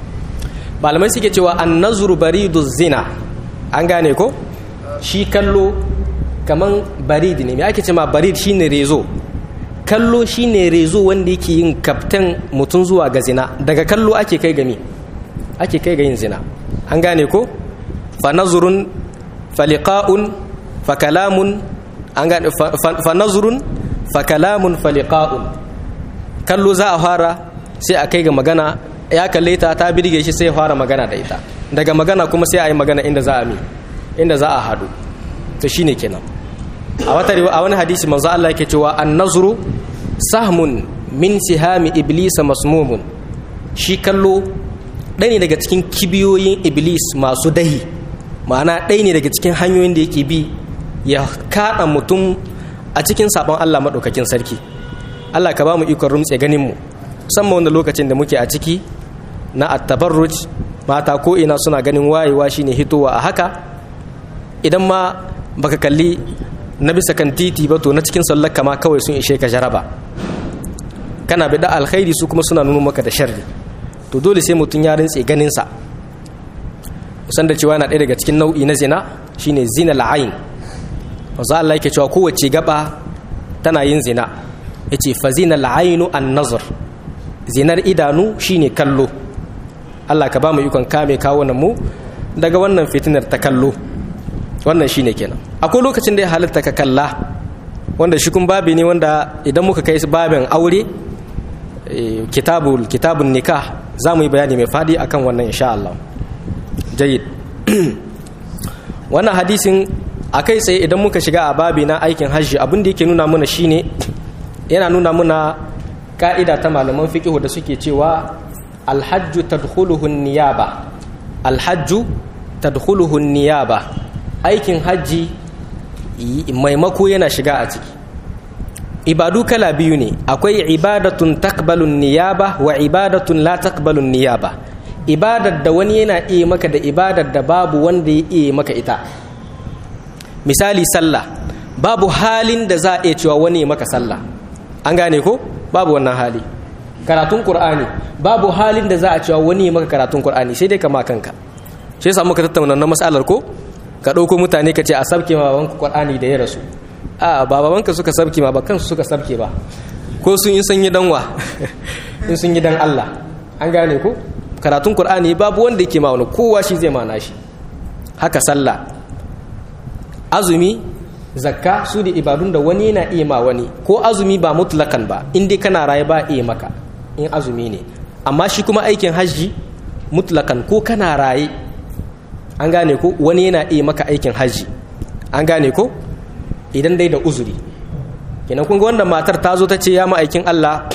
malamai suke cewa an nazuru baridu zina an gane ko shi kallo kaman barid ne me ake ce ma barid shine rezo kallo shine rezo wanda yake yin kaftan mutum zuwa ga zina daga kallo ake kai gami ake kai ga yin zina an gane ko fa nazurun fa liqa'un fa kalamun an gane fa nazurun fa kalamun fa liqa'un kallo za a fara sai a kai ga magana ya kalle ta ta birge shi sai ya fara magana da ita daga magana kuma sai a yi magana inda za a mi inda za a hadu to shine kenan a wata a wani hadisi manzo Allah yake cewa an-nazru sahmun min sihami iblisa masmumun shi kallo ɗaya ne daga cikin kibiyoyin iblis masu dahi ma'ana ɗaya ne daga cikin hanyoyin da yake bi ya kaɗa mutum a cikin sabon Allah maɗaukakin sarki Allah ka ba mu ikon rumtse ganin mu musamman wanda lokacin da muke a ciki na attabarruj mata ko ina suna ganin wayewa shine hitowa a haka idan ma baka kalli na bisa kan titi ba to na cikin sallaka ma kawai sun ishe ka jaraba kana bi da alkhairi su kuma suna nuna maka da sharri to dole sai mutum ya rintse ganinsa musan da cewa yana ɗaya daga cikin nau'i na zina shine zina la'ain wanzu Allah yake cewa kowace gaba tana yin zina yace fa zina la'ainu an nazar zinar idanu shine kallo Allah ka ba mu ikon kame kawunan mu daga wannan fitinar ta kallo wannan shine kenan akwai lokacin da ya halitta ka kalla wanda shi kun babi ne wanda idan muka kai babin aure kitabul kitabun nikah za mu yi bayani mai fadi akan wannan insha Allah jayyid wannan hadisin a kai tsaye idan muka shiga a babi na aikin hajji abin da yake nuna mana shine yana nuna mana ka'ida ta malaman fiqihu da suke cewa alhajju tadkhuluhu niyaba alhajju tadkhuluhu niyaba aikin hajji maimako yana shiga a ciki ibadu kala biyu ne akwai ibadatun takbalun niyaba wa ibadatun la takbalun niyaba ibadar da wani yana iya maka da ibadar da babu wanda ya iya maka ita misali sallah babu halin da za a iya cewa wani ya maka sallah an gane ko babu wannan hali karatun qur'ani babu halin da za a cewa wani ya maka karatun qur'ani sai dai kama kanka shi yasa muka tattauna wannan mas'alar ko ka ɗauko mutane ka ce a sabke ma babanka qur'ani da ya rasu a ba babanka suka sabke ma ba kansu suka sabke ba ko sun yi sun yi danwa in sun yi dan Allah an gane ko karatun qur'ani babu wanda yake ma wani kowa shi zai mana shi haka sallah azumi zakka su da ibadun da wani yana iya ma wani ko azumi ba mutlakan ba in dai kana raye ba iya maka in azumi ne amma shi kuma aikin hajji mutlakan ko kana raye an gane ko wani yana iya maka aikin hajji an gane ko idan dai da uzuri kenan kun ga wannan matar ta zo ta ce ya ma'aikin Allah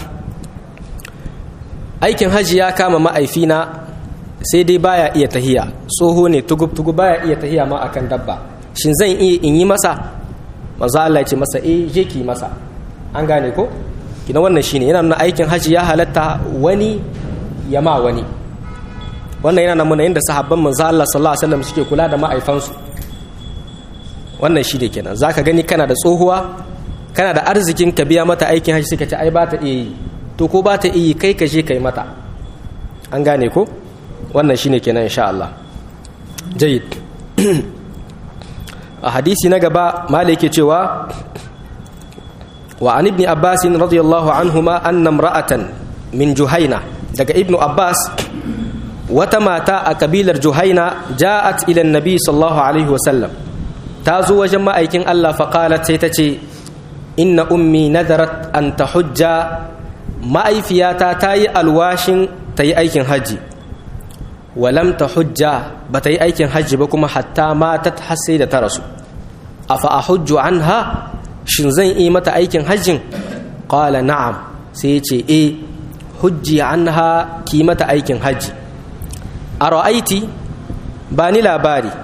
aikin hajji ya kama ma'aifina sai dai baya iya tahiya tsoho ne tugub tugub baya iya tahiya ma akan dabba shin zan iya in yi masa manzo Allah ya ce masa eh je ki masa an gane ko kina wannan shine yana nuna aikin hajji ya halatta wani ya ma wani wannan yana nuna yadda sahabban manzo Allah sallallahu alaihi wasallam suke kula da ma'aifansu wannan shi ne kenan zaka gani kana da tsohuwa kana da arzikin ka biya mata aikin hajji suka ce ai ba ta iya yi to ko ba ta iya kai ka je kai mata an gane ko wannan shine kenan insha Allah jayyid a hadisi na gaba malai ke cewa wa an ibn abbas radiyallahu anhuma anna imra'atan min juhaina daga ibnu abbas wata mata a kabilar juhaina ja'at ila nabi sallallahu alaihi wasallam ta zo wajen ma'aikin Allah faqalat sai ta ce inna ummi nadarat an tahujja ma'aifiyata ta yi alwashin ta yi aikin hajji walam ta hujja ba ta yi aikin hajji ba kuma hatta matat har sai da ta rasu a fa a hujju an ha shin zan yi mata aikin hajjin ƙwala na'am sai ce e hujji an ha ki mata aikin hajji a ra'aiti ba ni labari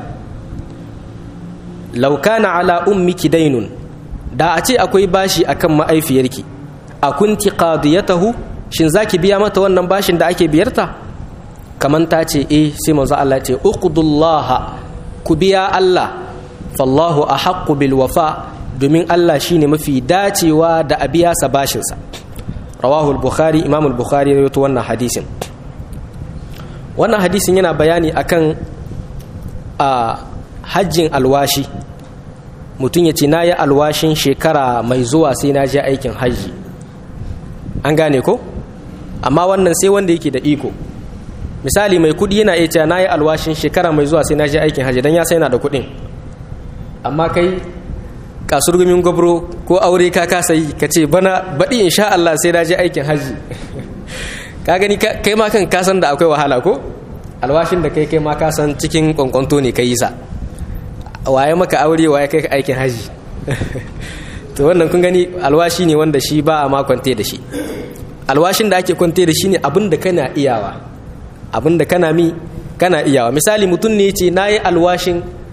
laukana ala ummiki dainun da a ce akwai bashi akan ma'aifiyarki a kunti qadiyatahu shin zaki biya mata wannan bashin da ake biyarta kaman ta ce eh sai manzo Allah ce uqdullaha ku biya Allah fallahu ahaqqu bil wafa domin Allah shine mafi dacewa da a biya sa bashin sa rawahu al-bukhari imam al-bukhari ya rawaito wannan hadisin wannan hadisin yana bayani akan a hajjin alwashi mutum ya ce na yi alwashin shekara mai zuwa sai na je aikin hajji an gane ko amma wannan sai wanda yake da iko misali mai kudi yana iya cewa na yi alwashin shekara mai zuwa sai na je aikin hajji don ya sai na da kudin amma kai kasurgumin gwabro ko aure ka kasa yi ka ce bana baɗi insha Allah sai na je aikin hajji ka gani kai ma kan kasan da akwai wahala ko alwashin da kai kai ma kasan cikin kwankwanto ne ka yi sa waye maka aure waye kai ka aikin hajji to wannan kun gani alwashi ne wanda shi ba a ma kwante da shi alwashin da ake kwante da shi ne abin da kana iyawa abin da kana mi kana iyawa misali mutum ne ce na yi alwashin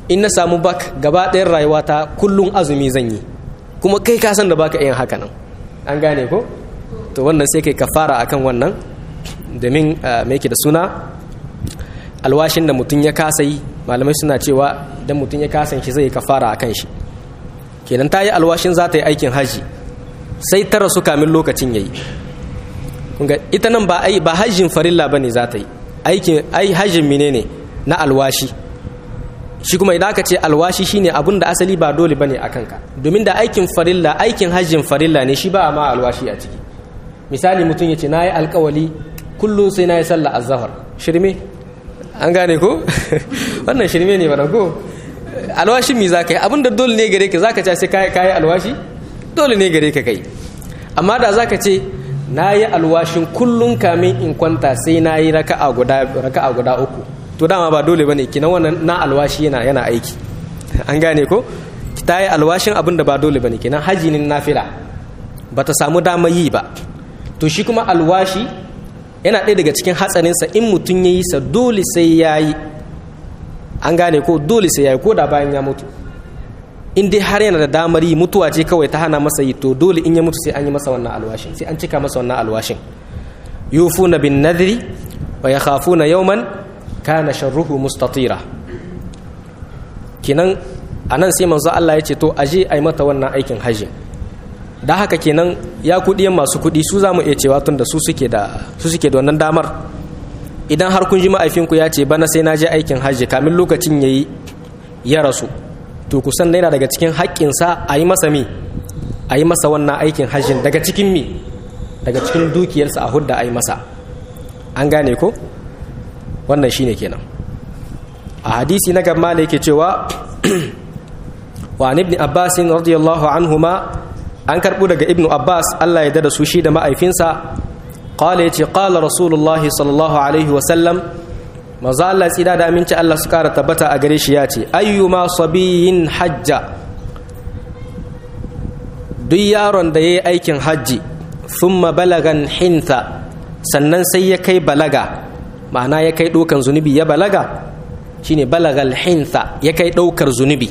in na samu bak gaba ɗayan rayuwata kullum azumi zan yi kuma kai ka san da baka yin haka nan an gane ko to wannan sai kai kafara akan wannan domin me yake da suna alwashin da mutum ya kasa yi malamai suna cewa idan mutum ya kasa shi zai kafara akan shi kenan ta yi alwashin za ta yi aikin haji sai ta rasu kamin lokacin yayi kunga ita nan ba ai ba hajjin farilla bane za ta yi aikin ai hajjin menene na alwashi shi kuma idan aka ce alwashi shine abun da asali ba dole bane a kanka domin da aikin farilla aikin hajjin farilla ne shi ba ma alwashi a ciki misali mutum ya ce na yi alkawali kullum sai na yi sallah azhar shirme an gane ko wannan shirme ne bana ko alwashin mi za ka yi abin da dole ne gare ka za ka ce sai ka yi alwashi dole ne gare ka kai amma da za ka ce na yi alwashin kullum kamin in kwanta sai na yi raka'a guda uku to dama ba dole ba ne kina wannan na alwashi yana yana aiki an gane ko ta yi alwashin abin da ba dole ba ne kina haji ne nafila ba ta samu dama yi ba to shi kuma alwashi yana ɗaya daga cikin hatsarinsa in mutum ya yi sa dole sai ya yi an gane ko dole sai ya yi ko da bayan ya mutu in dai har yana da damar yi mutuwa ce kawai ta hana masa yi to dole in ya mutu sai an yi masa wannan alwashin sai an cika masa wannan alwashin yufuna bin nadri wa yakhafuna yawman kana sharruhu mustatira kinan anan sai manzo Allah ya ce to aje ai mata wannan aikin haji da haka kenan ya kuɗiyan masu kuɗi su za mu iya cewa tun da su suke da su suke da wannan damar idan har kun ji ma'aifinku ya ce bana sai na je aikin hajji kamin lokacin ya yi ya rasu to kusan yana daga cikin haƙƙinsa a yi masa mi a yi masa wannan aikin hajjin daga cikin mi daga cikin dukiyarsa a hudda a yi masa an gane ko wannan shine kenan a hadisi na gaba da yake cewa wa ibn abbas radiyallahu anhuma an karɓo daga ibnu abbas allah ya da su shi da ma'aifinsa ƙwale ya ce ƙala rasulullahi sallallahu alaihi wasallam maza allah tsida da aminci allah su ƙara tabbata a gare shi ya ce ayyuma sabiyin hajja duk yaron da ya yi aikin hajji thumma balagan hinta sannan sai ya kai balaga ma'ana ya kai ɗaukan zunubi ya balaga shine balagal hinta ya kai ɗaukar zunubi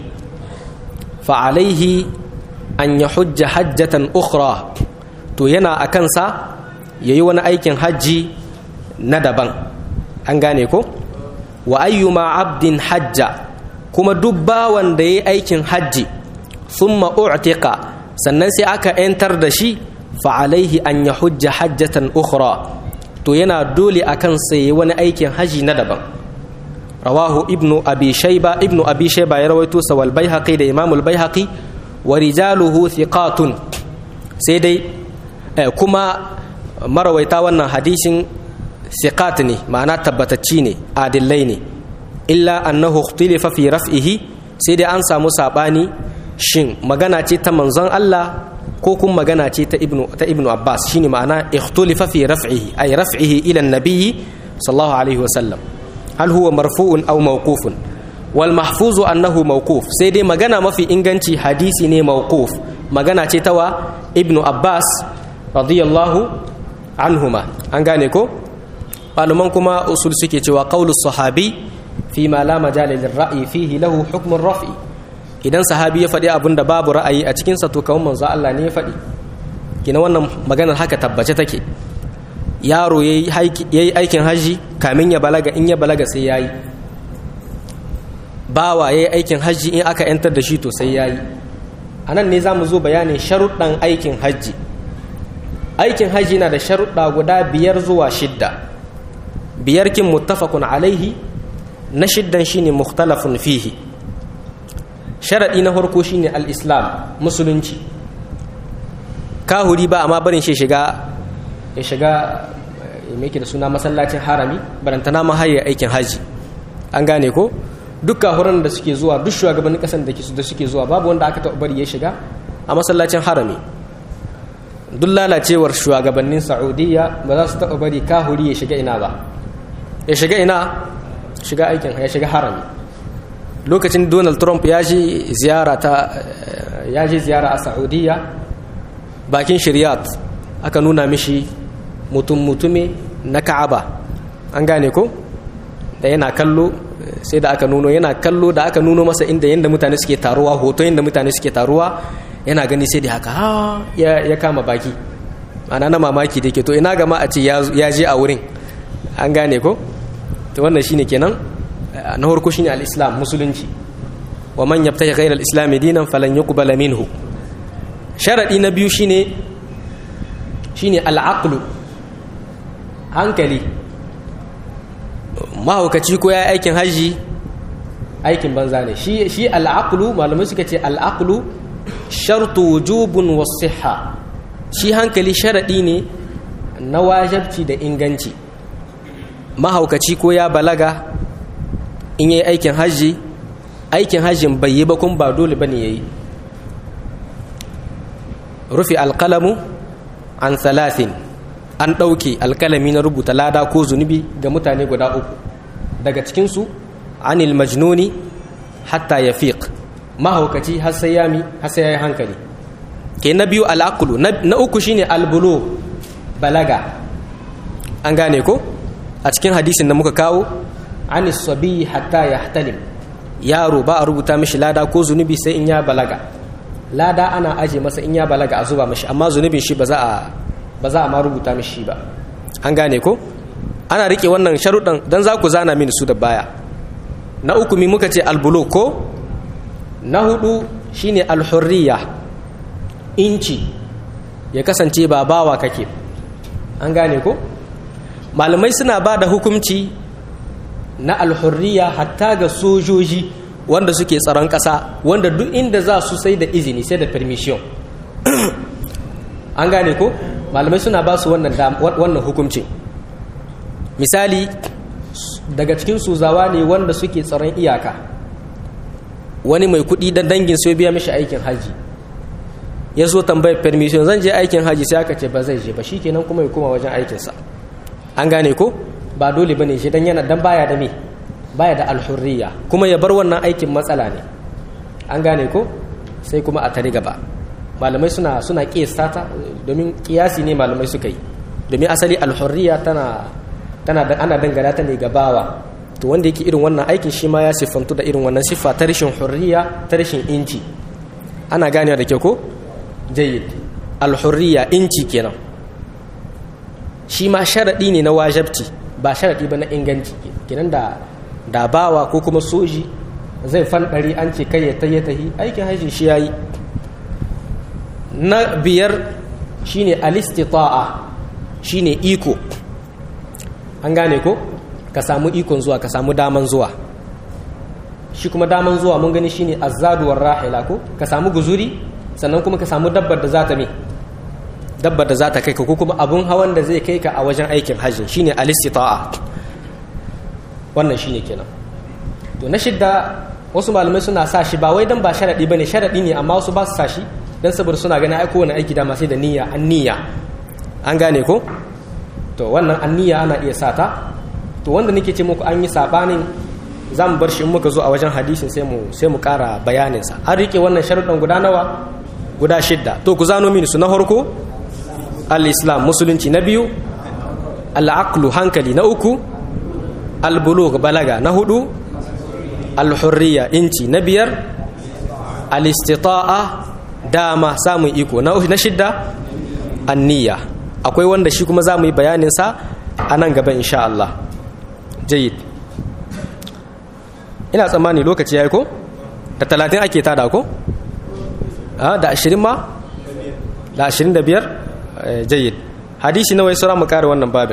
fa alaihi an ya hujja hajjatan ukhra to yana a kansa ya yi wani aikin hajji na daban an gane ko wa ayyuma abdin hajja kuma duk bawan da ya yi aikin hajji thumma u'tiqa sannan sai aka 'yantar da shi fa alaihi an ya hujja hajjatan ukhra to yana dole a kansa ya yi wani aikin hajji na daban rawahu ibnu abi shayba ibnu abi shayba ya rawaito sa wal baihaqi da imamul baihaqi wa rijaluhu thiqatun sai dai kuma marawaita wannan hadisin thiqat ne ma'ana tabbatacci ne adillai ne illa annahu ikhtilifa fi raf'ihi sai dai an samu sabani shin magana ce ta manzon Allah ko kuma magana ce ta ibnu ta ibnu Abbas shine ma'ana ikhtilifa fi raf'ihi ay raf'ihi ila an-nabiy sallallahu alaihi wasallam hal huwa marfu'un aw mawqufun wal mahfuzu annahu mawquf sai dai magana mafi inganci hadisi ne mawquf magana ce tawa ibnu abbas radiyallahu anhuma an gane ko malaman kuma usul suke cewa qaulu sahabi fi ma la majala lil ra'yi fihi lahu hukm raf'i idan sahabi ya faɗi abin da babu ra'ayi a cikin sa to kawai manzo Allah ne ya faɗi kina wannan maganar haka tabbace take yaro yayi aikin haji kamin ya balaga in ya balaga sai yayi bawa ya yi aikin hajji in aka yantar da shi to sai ya yi a nan ne za mu zo bayanin sharuɗan aikin hajji aikin hajji na da sharuɗa guda biyar zuwa shidda biyar kin muttafaqun alaihi na shiddan shine mukhtalafun fihi sharaɗi na farko shine al-islam musulunci kahuri ba amma barin shi shiga ya shiga mai da suna masallacin harami barantana ma hayar aikin hajji an gane ko duk kahuran da suke zuwa duk shugabannin kasan da da suke zuwa babu wanda aka taɓa bari ya shiga a masallacin harami duk lalacewar shugabannin saudiya ba za su taɓa bari kahuri ya shiga ina ba ya shiga ina shiga aikin ya shiga harami lokacin donald trump ya ji ziyara ta ya ji ziyara a saudiya bakin shiryat aka nuna mishi mutum mutume na ka'aba an gane ko da yana kallo sai da aka nuno yana kallo da aka nuno masa inda yanda mutane suke taruwa hoto yanda mutane suke taruwa yana gani sai da haka ha ya kama baki ana na mamaki da ke to ina gama a ce ya je a wurin an gane ko to wannan shine kenan na farko shine al-islam musulunci wa man yabtahi ghayra al-islam dinan falan yuqbala minhu sharadi na biyu shine shine al-aqlu hankali mahaukaci ko ya aikin haji aikin banza ne shi shi al-aqlu malamai suka ce al-aqlu shartu wujubun was-sihha shi hankali sharaɗi ne na wajabci da inganci mahaukaci ko ya balaga in yi aikin hajji aikin hajjin bai yi ba kun ba dole ba ne ya yi rufe alkalamu an salatin an ɗauke alkalami na rubuta lada ko zunubi ga mutane guda uku daga cikinsu anil majnuni hatta ya fiƙ mahaukaci har sai ya yi hankali ke na biyu al'akulu na uku shine albulo balaga an gane ko a cikin hadisin da muka kawo anis sabi hatta ya hatalim yaro ba a rubuta mishi lada ko zunubi sai in ya balaga lada ana aje masa in ya balaga a zuba mishi amma zunubin shi ba za a ba za a ma rubuta mishi ba an gane ko ana rike wannan sharuɗan don za ku zana mini su da baya na uku mi muka ce albulo ko na hudu shine alhurriya inci ya kasance ba bawa kake an gane ko malamai suna ba da hukumci na alhurriya hatta ga sojoji wanda suke tsaron ƙasa wanda duk inda za su sai da izini sai da permission an gane ko malamai suna ba su wannan hukumcin misali daga cikin su zawa ne wanda suke tsaron iyaka wani mai kuɗi dan dangin sai biya mishi aikin haji ya zo tambayar permission zan je aikin haji sai aka ce ba zai je ba shikenan kuma ya koma wajen aikinsa an gane ko ba dole bane shi dan yana dan baya da me baya da alhurriya kuma ya bar wannan aikin matsala ne an gane ko sai kuma a tare gaba malamai suna suna kiyasta ta domin kiyasi ne malamai suka yi domin asali alhurriya tana tana da ana dangana ta ne ga bawa to wanda yake irin wannan aikin shi ma ya siffantu da irin wannan siffa ta rashin hurriya ta rashin inci ana ganewa da kyau ko jayyid alhurriya inci kenan shi ma sharaɗi ne na wajabci ba sharaɗi ba na inganci kenan da da bawa ko kuma soji zai fanɗari an ce kai ya tahi tahi aikin haji shi yayi na biyar shine alistita'a shine iko an gane ko ka samu ikon zuwa ka samu daman zuwa shi kuma daman zuwa mun gani shine azzaduwar rahila ko ka samu guzuri sannan kuma ka samu dabbar da za ta me dabbar da za ta kai ka ko kuma abun hawan da zai kai ka a wajen aikin hajji shine alistita'a wannan shine kenan to na shidda wasu malamai suna sa shi ba wai dan ba sharadi bane sharadi ne amma wasu ba su sa shi dan saboda suna ganin ai kowane aiki dama sai da niyya an niyya an gane ko to wannan an niyya ana iya sata to wanda nake ce muku an yi sabanin za mu bar shi in muka zo a wajen hadisin sai mu sai mu kara bayaninsa an rike wannan sharuɗan guda nawa guda shidda to ku zano mini su na farko al-islam musulunci na biyu al-aqlu hankali na uku al-bulugh balaga na hudu al-hurriya inci na biyar al-istita'a dama samun iko na shidda an-niyya akwai wanda shi kuma za mu yi bayaninsa a nan gaba insha Allah jayid ina tsammani lokaci ya yi ko da talatin ake tada ko da ashirin ma da ashirin da biyar jayid hadisi nawa ya sura mu kare wannan babin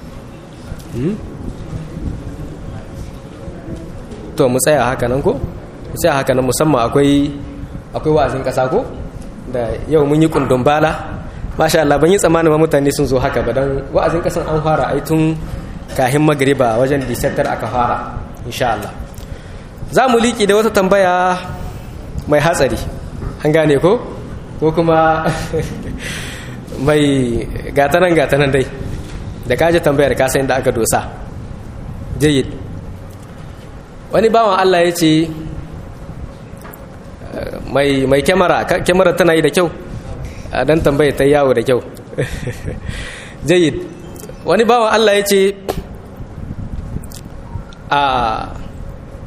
to mu tsaya haka nan ko mu tsaya haka nan musamman akwai akwai wa'azin kasa ko da yau mun yi kundin bala masha Allah ban yi tsammanin mutane sun zo haka ba don wa'azin kasan an fara ai tun kahin magriba wajen disettar aka fara insha Allah za mu liƙi da wata tambaya mai hatsari an gane ko ko kuma mai gatanan gatanan dai da kaji tambayar kasayin da aka dosa jayid wani bawan Allah ya ce mai kyamara kyamara tana yi da kyau a dan tambaye ta yawo da kyau jayid wani bawan Allah ya ce a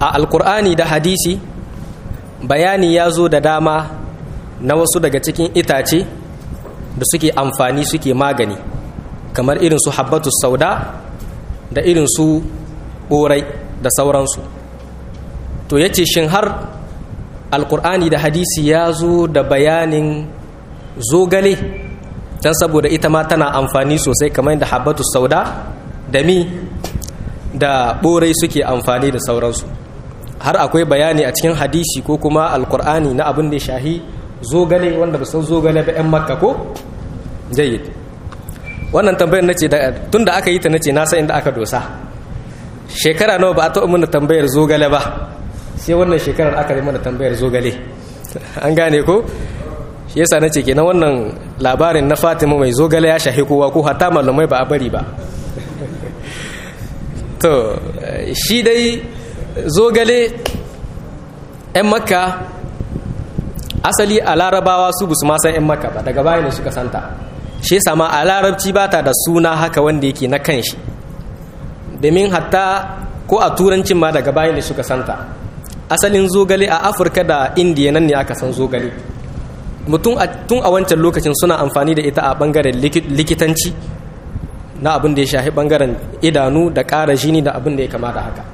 a alkur'ani da hadisi bayani ya zo da dama na wasu daga cikin itace da suke amfani suke magani kamar irin su habbatu sauda da irin su ɓorai da sauransu to ya ce shin har alkur'ani da hadisi ya zo da bayanin zogale don saboda ita ma tana amfani sosai kamar da habbatu sauda da mi da ɓorai suke amfani da sauransu har akwai bayani a cikin hadisi ko kuma alkur'ani na abin da ya shahi zogale wanda ba san zogale ba 'yan makka ko jayyid wannan tambayar nace tun da aka yi ta nace na san inda aka dosa shekara nawa ba a taɓa mana tambayar zogale ba sai wannan shekarar aka yi mana tambayar zogale an gane ko shi yasa nace kenan wannan labarin na Fatima mai zogale ya shahi kowa ko hatta malamai ba a bari ba to shi dai zogale 'yan makka asali a larabawa su busu ma san 'yan makka ba daga bayan suka santa shi sama a larabci ba ta da suna haka wanda yake na kan shi domin hatta ko a turancin ma daga bayan da suka santa asalin zogale a afirka da indiya nan ne aka san zogale mutum tun a wancan lokacin suna amfani da ita a bangaren likitanci na abin da ya shahi bangaren idanu da ƙara jini da abin da ya kamata haka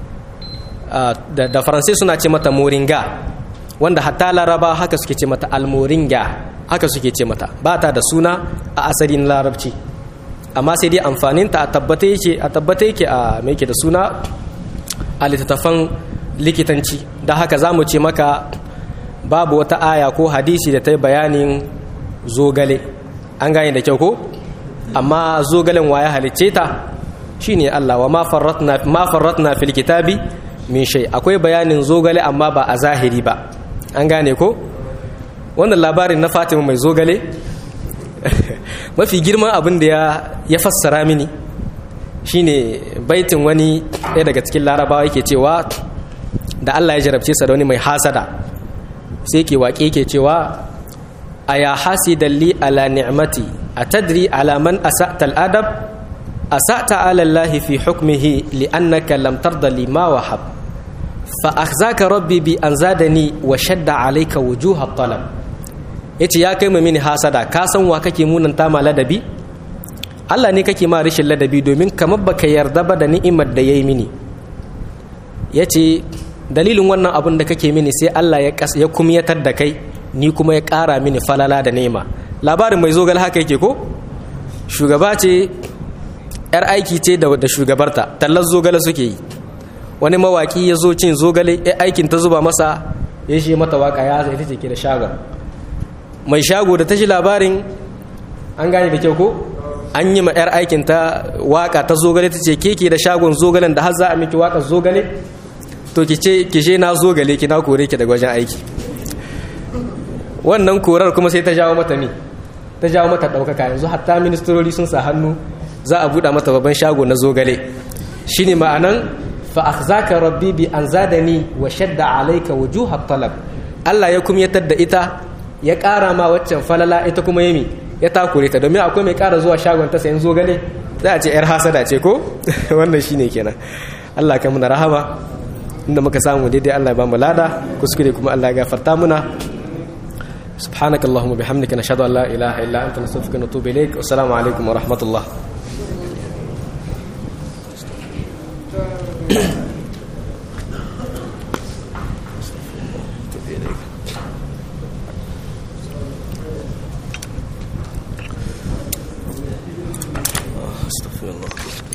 da faransai suna ce mata moringa wanda hatta laraba haka suke ce mata almoringa haka suke ce mata ba ta da suna a asalin larabci amma sai dai amfaninta a tabbata yake a tabbata yake a mai da suna a littattafan likitanci da haka za mu ce maka babu wata aya ko hadisi da ta yi bayanin zogale an gane da kyau ko amma zogalen waya halicce ta shine Allah wa ma farratna fil kitabi min shay akwai bayanin zogale amma ba a zahiri ba an gane ko wannan labarin na Fatima mai zogale mafi girman abin da ya fassara mini shine baitin wani ɗaya daga cikin larabawa yake cewa da Allah ya jarabce sa da wani mai hasada sai ke waƙe ke cewa a ya hasidan li ala ni'mati a tadri ala man asa'ta al'adab asa'ta ala Allah fi hukmihi li annaka lam tarda li ma wahab fa akhzaka rabbi bi an zadani wa shadda alayka wujuha talab yace ya kai mini hasada ka san wa kake munanta ma ladabi Allah ne kake ma rashin ladabi domin kamar baka yarda ba da ni'imar da yayi mini yace dalilin wannan abun da kake mini sai Allah ya ya kumyatar da kai ni kuma ya ƙara mini falala da nema labarin mai zogal haka yake ko shugaba ce yar aiki ce da shugabarta tallar zogale suke yi wani mawaki ya zo cin zogale ya aikin ta zuba masa ya shi mata waka ya zai ita ce ke da shagon mai shago da ta shi labarin an gane da kyau ko an yi ma yar aikin ta waka ta zogale ta ce ke ke da shagon zogalen da har za a miki wakar zogale to ki ce ki je na zogale ki na kore ki daga wajen aiki wannan korar kuma sai ta jawo mata ne ta jawo mata ɗaukaka yanzu hatta ministrori sun sa hannu za a buɗa mata babban shago na zogale shine ma'anan fa akhzaka rabbi bi an zadani wa shadda alayka wujuhat talab Allah ya kumyatar da ita ya ƙara ma waccan falala ita kuma yami ya takure ta domin akwai mai ƙara zuwa shagon ta sayan zogale za a ce yar hasada ce ko wannan shine kenan Allah kai muna rahama inda muka samu daidai Allah ya ba mu lada kuskure kuma Allah ya gafarta muna سبحانك اللهم وبحمدك نشهد ان لا اله الا انت نستغفرك ونتوب اليك والسلام عليكم ورحمه الله استغفر الله